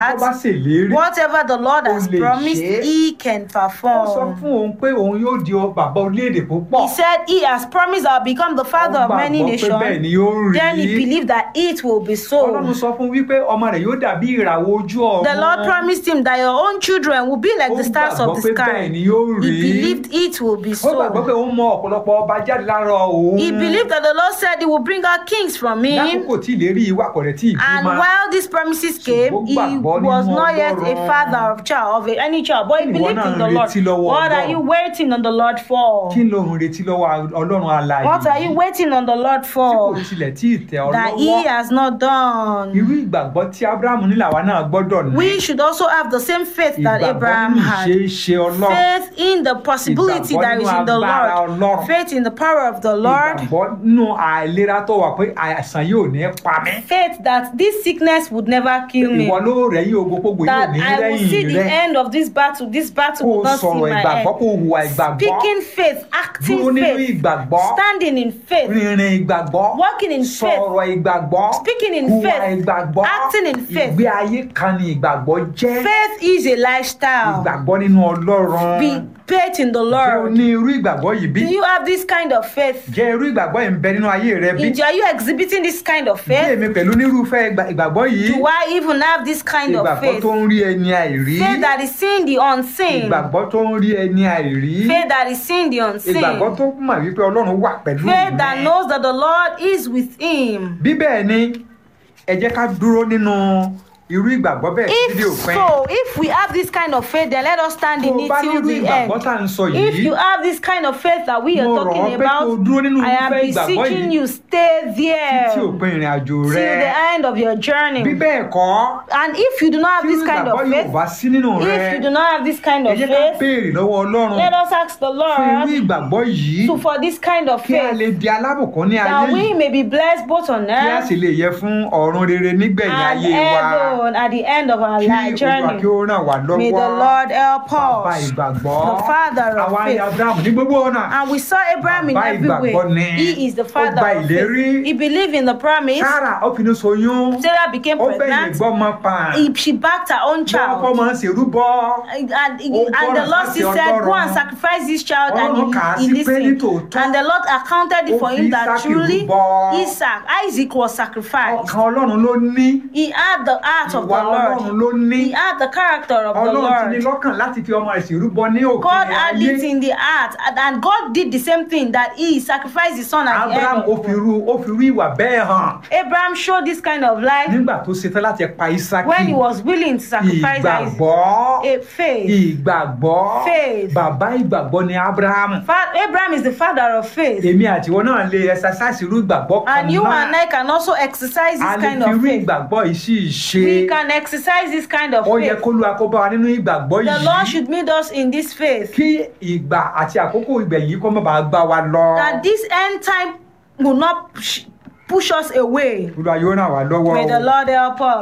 tó bá ṣèlérí whatever the Lord Ó has lè promised, ṣe é. He can ó sọ perform. fún òun pé òun yóò di ọ- bàbá orílẹ̀-èdè púpọ̀ He said He has promised I'll become the father Ó of many gbàgbọ́ pé bẹ́ẹ̀ nations. ni yóò rí Then he believed that it will be ọlọ́run so. sọ fún wípé ọmọ rẹ̀ yóò dàbí ìràwọ̀ ojú ọ̀run The Lord promised him that your own children will be like Ó the stars of the gbàgbọ́ pé bẹ́ẹ̀ sky. ni yóò He rí believed it will be ó gbàgbọ́ pé so. òun mọ ọ̀pọ̀lọpọ̀ ọba jáde lára òun He believed that the Lord said He will bring out kings from him. lákòókò tí ìlérí ìwà kọ̀rẹ́ tí And ìbímọ while these promises came, he gbàgbọ́ was nínú not yet a Ọlọ́run. father of child of any child, but he Ìwọ believed náà in the ń Lord. retí lọ́wọ́ What are Ọlọ́run. you waiting on the Lord for? kí ló ń retí lọ́wọ́ ọlọ́run alààyè What are you waiting on the Lord tí kò for? tilẹ̀ tí ì tẹ̀ ọ́ That lọ́wọ́ he has not done. irú ìgbàgbọ́ tí abrahamu ní làwa náà gbọ́dọ̀ ní We should also have the same faith that ìgbàgbọ́ Abraham nínú had. ìṣe iṣẹ́ ọlọ́run Faith in the possibility Ìgbàgbọ́ that is nínú in the agbára Lord. Ọlọ́run. Faith in the power of the Lord. ìgbàgbọ́ nínú àìlera tó wà pé àìsàn yóò ní pa mí Faith that this sickness would never kill me. ìwọ ló rẹ̀yìn ogbógbò yóò That ní I will see rẹ́yìn the rẹ end of this battle. This battle kó will o not see sọ̀rọ̀ my ìgbàgbọ́ end. kó o hùwà ìgbàgbọ́ Speaking faith, dúró acting nínú faith, ìgbàgbọ́ standing in faith, rìnrìn ìgbàgbọ́ walking in faith, sọ̀rọ̀ ìgbàgbọ́ Speaking in hùwà faith, ìgbàgbọ́ acting in faith. ìgbé ayé kan ni ìgbàgbọ́ jẹ́ Faith is a lifestyle. ìgbàgbọ́ nínú ọlọ́run Be faith in the jẹ́ o Lord. ní irú ìgbàgbọ́ yìí bí Do you have this kind of faith? jẹ́ irú ìgbàgbọ́ yìí ń bẹ nínú ayé rẹ bí Are you exhibiting this kind of bí faith? èmi pẹ̀lú nírúfẹ́ ìgbà- ìgbàgbọ́ yìí Do I even have this kind of ìgbàgbọ́ faith? tó ń rí ẹni àìrí Faith that is seeing the unseen. ìgbàgbọ́ tó ń rí ẹni àìrí Faith that is seeing the ìgbàgbọ́ unseen. tó mọ̀ wípé ọlọ́run wà pẹ̀lú Faith that mi. knows that the Lord is with him. bí bẹ́ẹ̀ ni ẹ jẹ́ ká dúró nínú irú ìgbàgbọ́ bẹ́ẹ̀ If títí òpin so, if we have this kind of faith, then let us stand tó in o it bá till nírú the ìgbàgbọ́ end. tá à ń sọ If yìí you have this kind of faith that we are mo rọ̀ ọ́ talking pé kó o about, dúró nínú I am irúfẹ́ ìgbàgbọ́ beseeching yìí you, stay there títí till òpin ìrìn àjò rẹ the end of your bí journey. bẹ́ẹ̀ kọ́ And if you do not have tí this irú kind ìgbàgbọ́ of yóò faith, bá sí nínú rẹ if you do not have this kind ẹ of jẹ́ ká faith, béèrè lọ́wọ́ ọlọ́run let us ask the fún irú Lord ìgbàgbọ́ yìí to for this kind of kí a lè faith di alábùkún ní ayé that we yìí may be blessed both on kí a earth sì lè yẹ fún ọ̀run rere nígbẹ̀yìn and ayé wa heaven at the end of our kí life olúwa journey. kí ó ràn wá May the lọ́wọ́ Lord help bàbá us. ìgbàgbọ́ The father of àwa faith. ayé abrahamu ní gbogbo ọ̀nà And we saw Abraham in Bàbá every way. ìgbàgbọ́ ni. He is the Ó father gba of ìlérí. faith. He believed in the promise. sára ó finú soyún Sarah became ó bẹ̀yìn pregnant. gbọ́mọ pa He, she backed her own bọ́kọ́ child. máa ń ṣèrúbọ And, and, Ó and the gbọ́ràn Lord sáti still said, Go Ọlọ́run. and sacrifice this child. Ọlọ́run And kà á he, he sí pé listened. nítòótọ́ And the Lord accounted it ó for fi him that Ísákì truly rúbọ. Isaac, Isaac was sacrificed. ọkàn ọlọ́run ló ní He had the heart of the ìwà ọlọ́run Lord. ló ní He had the character of the ọlọ́run ti ní Lord. lọ́kàn láti fi ọmọ rẹ̀ ṣèrúbọ ní òkè God had ayé it in the heart, and- and God did the same thing that He sacrificed His son at the abraham end. ó Of fi the rú ó fi rú ìwà bẹ́ẹ̀ hàn Abraham showed this kind of life nígbà tó ṣetán láti pa isaki when he was willing to sacrifice Isaac. ìgbàgbọ́ A faith. ìgbàgbọ́ Faith. bàbá ìgbàgbọ́ ni abraham Fa- Abraham is the father of faith. èmi àtiwọ́ náà lè exercise irú ìgbàgbọ́ kan And you and náà I can also exercise a this lè kind fi of irú faith. ìgbàgbọ́ yìí sí ìṣe We can exercise this kind of ó yẹ faith. kó lu akóbá wa nínú ìgbàgbọ́ The Lord yìí should meet us in this faith. kí ìgbà àti àkókò ìgbẹ̀yìn kó má bàa gbá wa lọ That this end time will not push, push us away. olúwa yóò ràn wá lọ́wọ́ May o. the Lord help us.